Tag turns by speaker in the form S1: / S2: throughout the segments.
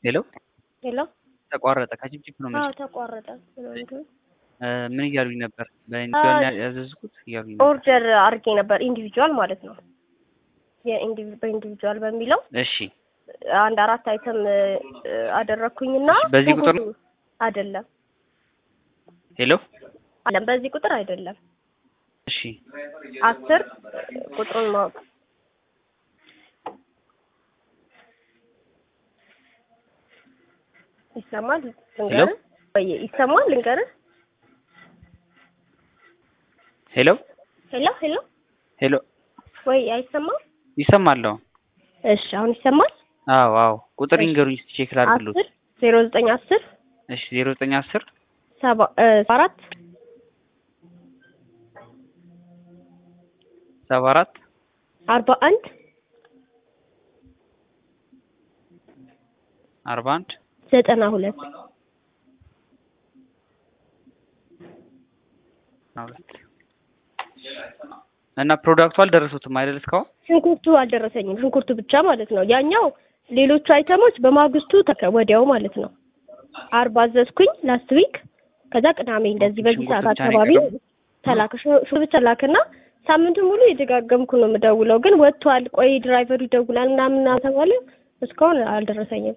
S1: ሄሎ
S2: ሄሎ
S1: ተቋረጠ። ከጭብጭብ ነው
S2: አዎ
S1: መቼ
S2: ተቋረጠ። ስለሆነ
S1: ምን እያሉኝ ነበር? በኢንዲቪጁዋል ያዘዝኩት እያሉኝ ነበር።
S2: ኦርደር አድርጌ ነበር ኢንዲቪጁዋል ማለት ነው። የኢንዲቪ በኢንዲቪጁዋል በሚለው
S1: እሺ
S2: አንድ አራት አይተም አደረኩኝና
S1: በዚህ ቁጥር ነው?
S2: አይደለም
S1: ሄሎ
S2: አለም በዚህ ቁጥር አይደለም
S1: እሺ
S2: አስር ቁጥሩን ማወቅ ይሰማል ልንገርህ ወይ ይሰማል ልንገርህ
S1: ሄሎ
S2: ሄሎ ሄሎ
S1: ሄሎ
S2: ወይ አይሰማም
S1: ይሰማለሁ።
S2: እሺ አሁን ይሰማል
S1: አዎ አዎ ቁጥር ይንገሩኝ እስኪ ቼክ ላድርግሎት።
S2: አስር ዜሮ ዘጠኝ አስር
S1: እሺ ዜሮ ዘጠኝ አስር
S2: ሰባ አራት
S1: ሰባ አራት
S2: አርባ አንድ
S1: አርባ አንድ
S2: ዘጠና ሁለት
S1: ሁለት እና ፕሮዳክቱ አልደረሱትም አይደል እስካሁን?
S2: ሽንኩርቱ አልደረሰኝም። ሽንኩርቱ ብቻ ማለት ነው። ያኛው ሌሎቹ አይተሞች በማግስቱ ተከ- ወዲያው ማለት ነው። አርብ አዘዝኩኝ ላስት ዊክ። ከዛ ቅዳሜ እንደዚህ በዚህ
S1: ሽንኩርት
S2: ሰዓት
S1: ብቻ ነው
S2: አካባቢ
S1: የቀረው?
S2: ተላከ። ሽ- ሽ ብቻ ላክና ሳምንቱን ሙሉ የደጋገምኩ ነው የምደውለው፣ ግን ወጥቷል፣ ቆይ ድራይቨሩ ይደውላል ምናምን ተባለ። እስካሁን አልደረሰኝም።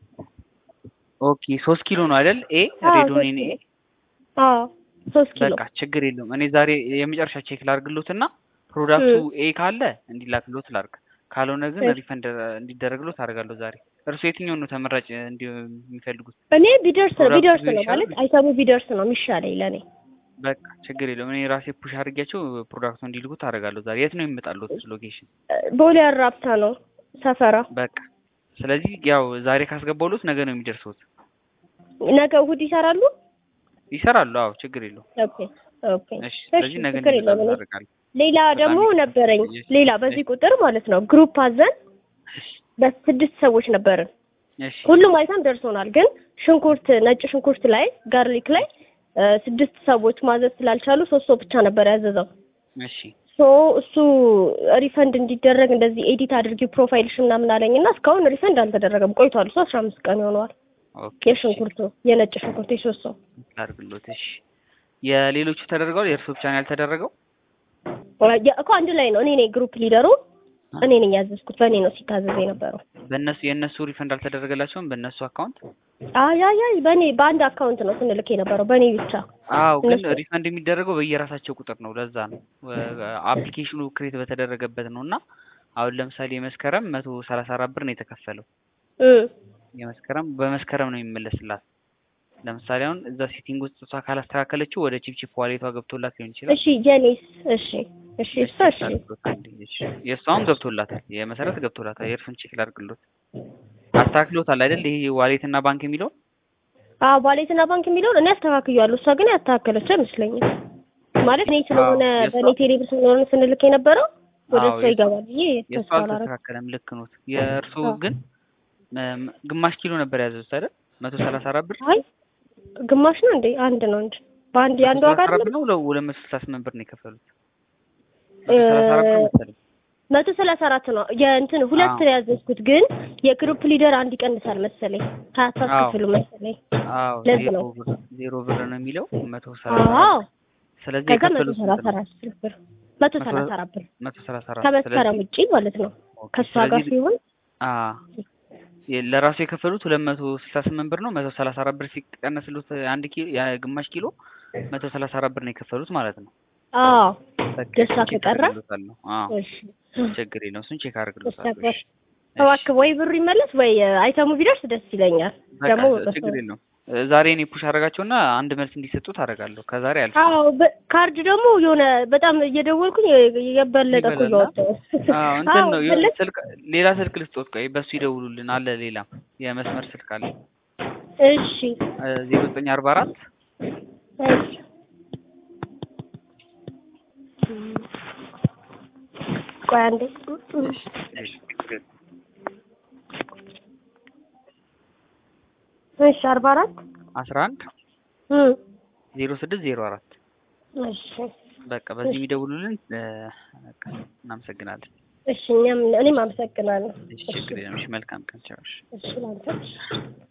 S1: ኦኬ ሶስት ኪሎ ነው አይደል? ኤ
S2: አዎ፣
S1: ሬዶኒን ኤ
S2: ሶስት አዎ ሶስት ኪሎ
S1: በቃ ችግር የለውም። እኔ ዛሬ የመጨረሻ ቼክ ላድርግሎት እና ፕሮዳክቱ ኤ ካለ እንዲላክሎት ላድርግ፣ ካልሆነ ግን
S2: እሺ።
S1: ሪፈንድ እንዲደረግሎት አደርጋለሁ ዛሬ። እርሱ የትኛውን ነው ተመራጭ እንዲ የሚፈልጉት?
S2: እኔ ቢደርስ
S1: ፕሮዳክቱ
S2: ቢደርስ ነው
S1: ይሻላል?
S2: ማለት አይተሙ ቢደርስ ነው የሚሻለኝ ለእኔ።
S1: በቃ ችግር የለውም። እኔ ራሴ ፑሽ አድርጌያቸው ፕሮዳክቱ እንዲልኩት አደርጋለሁ ዛሬ። የት ነው የሚመጣሉት ሎኬሽን?
S2: ቦሌ አራብታ ነው ሰፈራ።
S1: በቃ ስለዚህ ያው ዛሬ ካስገባሉት ነገ ነው የሚደርሱት።
S2: ነገ እሑድ ይሰራሉ።
S1: ይሰራሉ። አዎ ችግር የለውም።
S2: ኦኬ ኦኬ
S1: እሺ
S2: እሺ
S1: ስለዚህ ነገ
S2: ችግር የለውም።
S1: እንዲመጣሉ
S2: እኔ
S1: አደርጋለሁ።
S2: ሌላ ደግሞ
S1: በጣም
S2: ነበረኝ
S1: እሺ።
S2: ሌላ በዚህ ቁጥር ማለት ነው ግሩፕ አዘን በስድስት ሰዎች ነበርን።
S1: እሺ
S2: ሁሉም አይተም ደርሶናል። ግን ሽንኩርት ነጭ ሽንኩርት ላይ ጋርሊክ ላይ እ ስድስት ሰዎች ማዘዝ ስላልቻሉ ሶስት ሰው ብቻ ነበር ያዘዘው።
S1: እሺ
S2: ሶ እሱ ሪፈንድ እንዲደረግ እንደዚህ ኤዲት አድርጊ ፕሮፋይልሽ ምናምን አለኝ እና እስካሁን ሪፈንድ አልተደረገም ቆይቷል። እሱ አስራ አምስት ቀን ይሆነዋል።
S1: ኦኬ
S2: የሽንኩርቱ የነጭ ሽንኩርት የሶስት ሰው
S1: አድርግሎት። እሺ የሌሎቹ ተደርገዋል። የእርሱ ብቻ ነው ያልተደረገው?
S2: የ- እኮ አንድ ላይ ነው። እኔ ነኝ ግሩፕ ሊደሩ እኔ ነኝ ያዘዝኩት። በእኔ ነው ሲታዘዝ የነበረው።
S1: በእነሱ የእነሱ ሪፈንድ አልተደረገላቸውም በእነሱ አካውንት?
S2: አይ አይ አይ በእኔ በአንድ አካውንት ነው ስንልክ የነበረው በእኔ ብቻ።
S1: አዎ ግን
S2: እነሱ-
S1: ሪፈንድ የሚደረገው በየራሳቸው ቁጥር ነው። ለዛ ነው አፕሊኬሽኑ ክሬት በተደረገበት ነው። እና አሁን ለምሳሌ የመስከረም መቶ ሰላሳ አራት ብር ነው የተከፈለው።
S2: እም
S1: የመስከረም በመስከረም ነው የሚመለስላት። ለምሳሌ አሁን እዛ ሴቲንግ ውስጥ እሷ ካላስተካከለችው ወደ ቺፕቺፕ ዋሌቷ ገብቶላት ሊሆን ይችላል።
S2: እሺ የኔስ እሺ እሺ እሷ እሺ
S1: የእሷም ገብቶላታል። የመሰረት ገብቶላታል። የእርሱን ቼክ ላድርግሎት። አስተካክሎታል አይደል? ይሄ ዋሌት እና ባንክ የሚለው
S2: አዎ ዋሌትና ባንክ የሚለውን እኔ አስተካክያለሁ። እሷ ግን ያስተካከለችው አይመስለኝም። ማለት እኔ ስለሆነ
S1: አዎ፣ የእሷ-
S2: በእኔ ቴሌብር ስለሆነ ስንልክ የነበረው ወደ
S1: አዎ፣
S2: እሷ
S1: የእሷ-
S2: ይገባል ብዬ
S1: የእሱ
S2: ተስፋ አላረኩም።
S1: አልተስተካከለም። ልክ ኖት። የእርሱ
S2: አዎ።
S1: ግን እም፣ ግማሽ ኪሎ ነበር ያዘዙት አይደል? መቶ ሰላሳ አራት ብር
S2: አይ ግማሽ ነው እንዴ? አንድ ነው እንጂ በአንድ የአንድ ዋጋ
S1: መቶ ሰላሳ አራት
S2: አይደለም።
S1: ነው ሁለት መቶ ስልሳ ስምንት ብር ነው የከፈሉት። መቶ ሰላሳ አራት ብር መሰለኝ።
S2: መቶ ሰላሳ አራት ነው የእንትን ሁለት
S1: አዎ።
S2: ነው ያዘዝኩት፣ ግን የግሩፕ ሊደር አንድ ይቀንሳል መሰለኝ ከአታስከፍሉ መሰለኝ።
S1: አዎ
S2: ለዚህ
S1: ዜሮ
S2: ነው።
S1: ብር ዜሮ ብር ነው የሚለው መቶ ሰላሳ
S2: አዎ
S1: አራት ስለዚህ
S2: ከዛ መቶ
S1: የከፈሉት
S2: ሰላሳ
S1: ስንት ነው?
S2: አራት ብር መቶ ሰላሳ አራት ብር
S1: መቶ ሰላሳ አራት
S2: ከመስከረም ውጪ ማለት ነው።
S1: ኦኬ፣
S2: ከእሷ ጋር
S1: ስለዚህ
S2: ሲሆን
S1: አ የ- ለራሱ የከፈሉት ሁለት መቶ ስልሳ ስምንት ብር ነው። መቶ ሰላሳ አራት ብር ሲቀነስሉት አንድ ኪሎ የግማሽ ኪሎ መቶ ሰላሳ አራት ብር ነው የከፈሉት ማለት ነው።
S2: አዎ
S1: በቃ
S2: ደስታ
S1: እሱን ቼክ
S2: ከቀረ
S1: አድርግሎታለሁ። አዎ
S2: እሺ
S1: ችግር የለውም። እሱን ቼክ አድርግሎታለሁ።
S2: ነበር
S1: እሺ፣
S2: እባክህ ወይ ብሩ ይመለስ ወይ አይተሙ ቢደርስ ደስ ይለኛል።
S1: በቃ
S2: ደግሞ
S1: ችግር የለውም። እ፣ ዛሬ እኔ ፑሽ አደርጋቸውና አንድ መልስ እንዲሰጡት አደርጋለሁ። ከዛሬ አልፍ
S2: አዎ በ- ካርድ ደግሞ የሆነ በጣም እየደወልኩኝ የበለጠ እኮ
S1: ይበላል።
S2: እያወጣሁ
S1: አዎ እንትን
S2: አዎ
S1: ነው የሆነ
S2: ፈለግ
S1: ስልክ ሌላ ስልክ ልስጦት። ቆይ በሱ ይደውሉልን አለ ሌላም የመስመር ስልክ አለ
S2: እሺ
S1: ዜሮ ዘጠኝ አርባ አራት
S2: እሺ ቆይ አንዴ እሺ አርባ አራት
S1: አስራ አንድ
S2: እም
S1: ዜሮ ስድስት ዜሮ አራት
S2: እሺ
S1: በቃ በዚህ የሚደውሉልን እ፣ በቃ እናመሰግናለን።
S2: እሺ እኛም እኔም አመሰግናለሁ።
S1: እሺ ችግር የለም። እሺ መልካም ቀን ቻው። እሺ።
S2: እሺ ላንተ